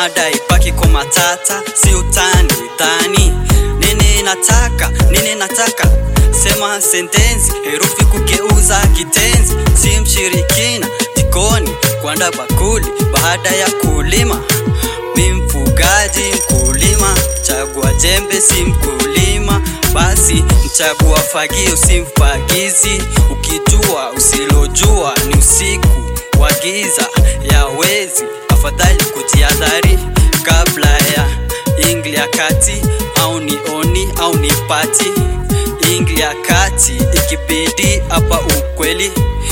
mada ibaki kwa matata, si utani dhani. Nini nataka, nini nataka, sema sentensi, herufi kugeuza kitenzi, si mshirikina jikoni kuanda bakuli baada ya kulima. Mi mfugaji mkulima, chagua jembe si mkulima, basi mchagua fagio si mfagizi. Ukijua usilojua ni usiku wa giza ya wezi, afadhali kujiadhari kabla ya ingli ya kati, au ni oni au ni pati. Ingli ya kati ikibidi hapa ukweli,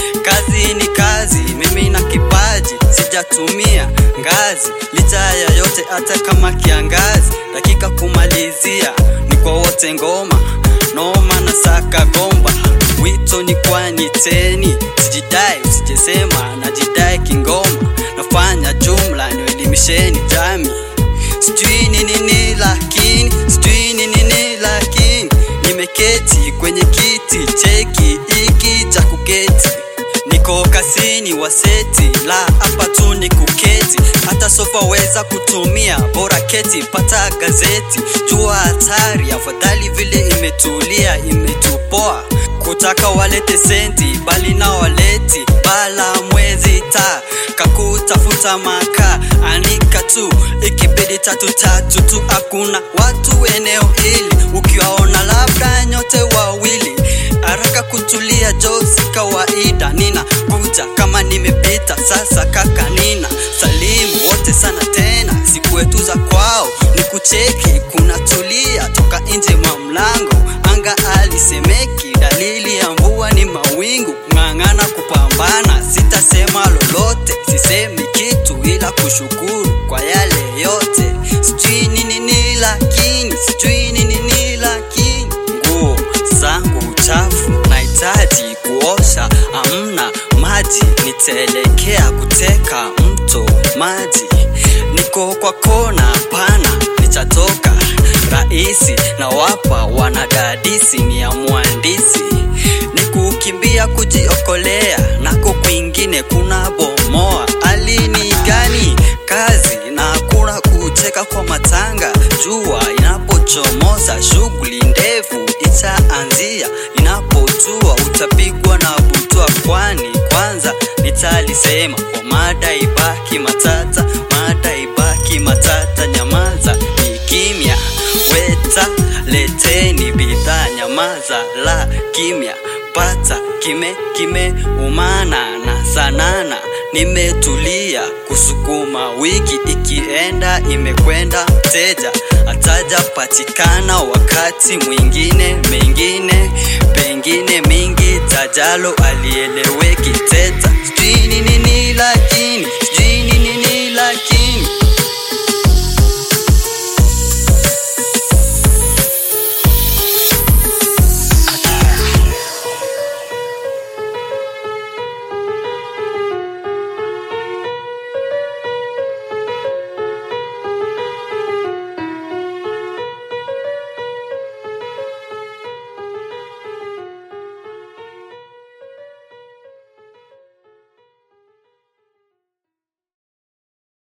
kazi ni kazi, mimi na kipaji sijatumia ngazi, licha ya yote, hata kama kiangazi. Dakika kumalizia ni kwa wote, ngoma noma na saka gomba, wito ni kwani teni, sijidai usijesema, najidai kingoma, nafanya jumla niwelimisheni jami, sijui ni nini lakini, sijui ni nini lakini, nimeketi kwenye kiti cheki iki cha kuketi niko kasini waseti la hapa tu ni kuketi, hata sofa weza kutumia, bora keti, pata gazeti, jua hatari, afadhali vile imetulia, imetupoa kutaka walete senti, bali na waleti bala mwezi ta kakutafuta maka anika tu, ikibidi tatu tatu tu, hakuna watu eneo hili, ukiwaona labda nyote wawili haraka kutulia jo si kawaida, nina kuja kama nimepita sasa. Kaka nina salimu wote sana tena, siku yetu za kwao ni kucheki, kuna tulia toka nje mwa mlango, anga alisemeki, dalili ya mvua ni mawingu, ng'ang'ana kupambana, sitasema lolote, sisemi kitu ila kushukuru kwa yale yote, sijui ni nini lakini, sijui ni nini lakini, nguo zangu chafu nahitaji kuosha, amna maji, nitaelekea kuteka mto maji. Niko kwa kona pana, nitatoka rahisi na wapa wanadadisi, ni ya mhandisi ni kukimbia kujiokolea, nako kwingine kuna bomoa. Alini gani kazi na hakuna kucheka kwa matanga, jua inapochomoza shughuli ndefu itaanzia, inapotua utapigwa na butwa, kwani kwanza nitalisema kwa mada ibaki matata, mada ibaki matata, nyamaza ni kimya, weta leteni bidhaa, nyamaza la kimya, pata kime kime umana na sanana, nimetulia kusukuma wiki ikienda imekwenda, mteja ataja patikana wakati mwingine, mengine pengine mingi, tajalo alieleweki teta, sijui ni nini lakini